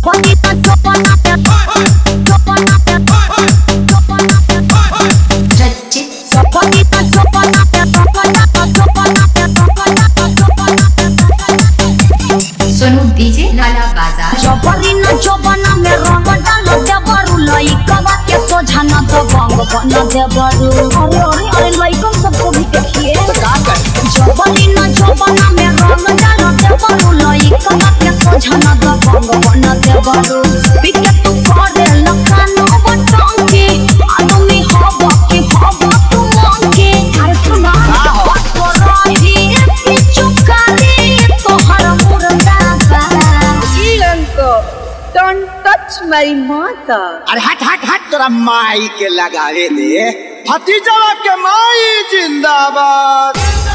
Bonita chopana pe chopana pe chopana pe रचित Bonita chopana pe chopana pe chopana pe chopana pe chopana pe Sonu DJ Lala Bazar जबरी न जबना में रंग डाल दे बरु लइकवा के सोझा न तो भंग बन दे बरु अरे अरे अरे लइकन सबको भी देखिए जबरी न जबना में रंग डाल दे बरु लइकवा के सोझा न तो भंग बन दे बरु पिके तू करे लखानो बटंकी आदमी हब के हब तू मंकी अरे सुना तो रही पिचुकारी तोहर मुर्दा बा Ilanko, don't touch my mother. अरे हट हट हट तोरा माई के लगावे दे भतीजवा के माई जिंदाबाद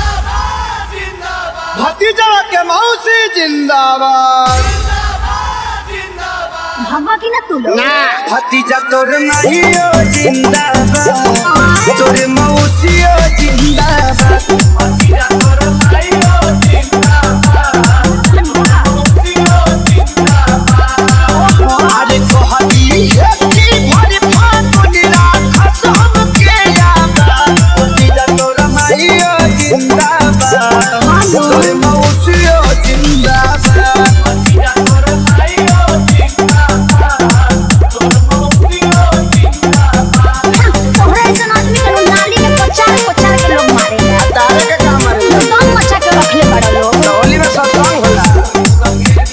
भतीजवा के मौसी जिंदाबाद भगवा की ना तू लोग ना भतीजा तोर माईओ जिंदाबाद तोर मौसियो जिंदाबाद अरे कहती है कि भरी फाटुनी राखस हमके याद भतीजा तोर माईओ जिंदाबाद तोर मौसियो जिंदाबाद तोहरा ऐसा आदमी के लोग नाली में पचार पचार के लोग मारे हैं तारे के काम है दम मचा के रखले बड़े लोग होली में सत्संग होला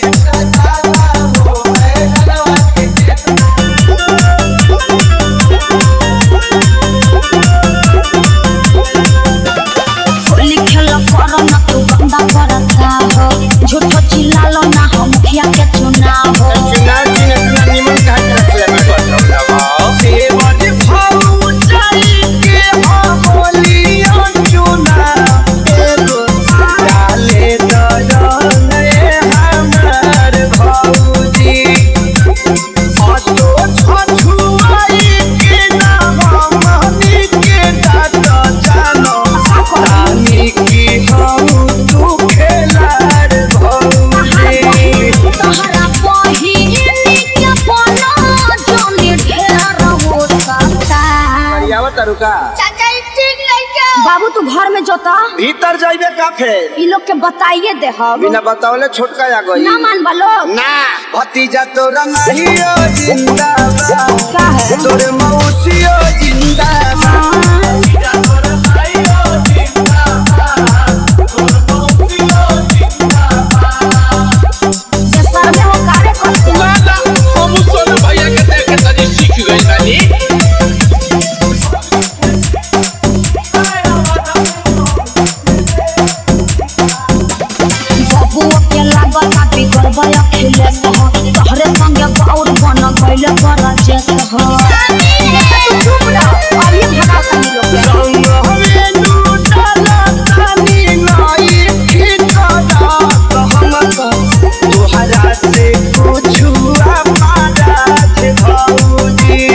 होली खेला करो ना तू गंदा करता हो झूठो चिल्लालो ना हो मुखिया के चुनाव हो चुनाव चिन्ह इतना निमन कहा करते हैं सेवरी भाऊ चली के होलियो चुनाव एगो डाले दरन ए हमार भौजी ऑटो छछुआई के ना हमनी के डाट जानो रानी की हम तू खेलार भौजी तोहरा पहिली के बना जोनी ढेर हो सकता आवत रुका बाबू तू घर में जोता भीतर जाइबे का फेर ई लोग के बताइए दे हम बिना बतावले छोटका आ गई ना मान लोग ना भतीजा तोरा माहियो जिंदाबाद का है तोरे मौसियो जिंदाबाद जे सर्वे हो कार्य करते हैं बबुआ के लागत आ बिगड़ बया खिले सह तोहरे संगे बाउर बन गइले बड़ा जेस हो तू चुप रह अब ये भगा तनी लोग के संग हवे लूटला तानी नाई खिचड़ा हम तोहरा से कुछु पारा थे भौजी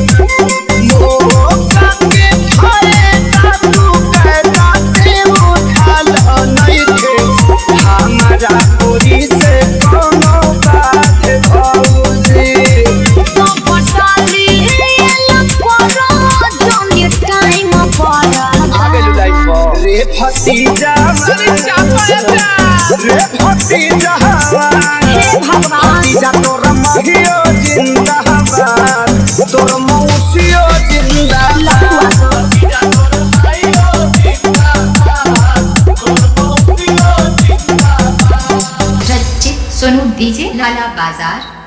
मोका के फायदा तू कहता से उठाल नहीं थे हमारा पूरी से कोनो बात भौजी तो पटाली एला करो जोनी टाइम पर रे भतीजा रे भतीजा हे भगवान भतीजा तोर महियो जिंदाबाद तोर मौसियो जिंदाबाद रचित सोनू डीजे लाला बाजार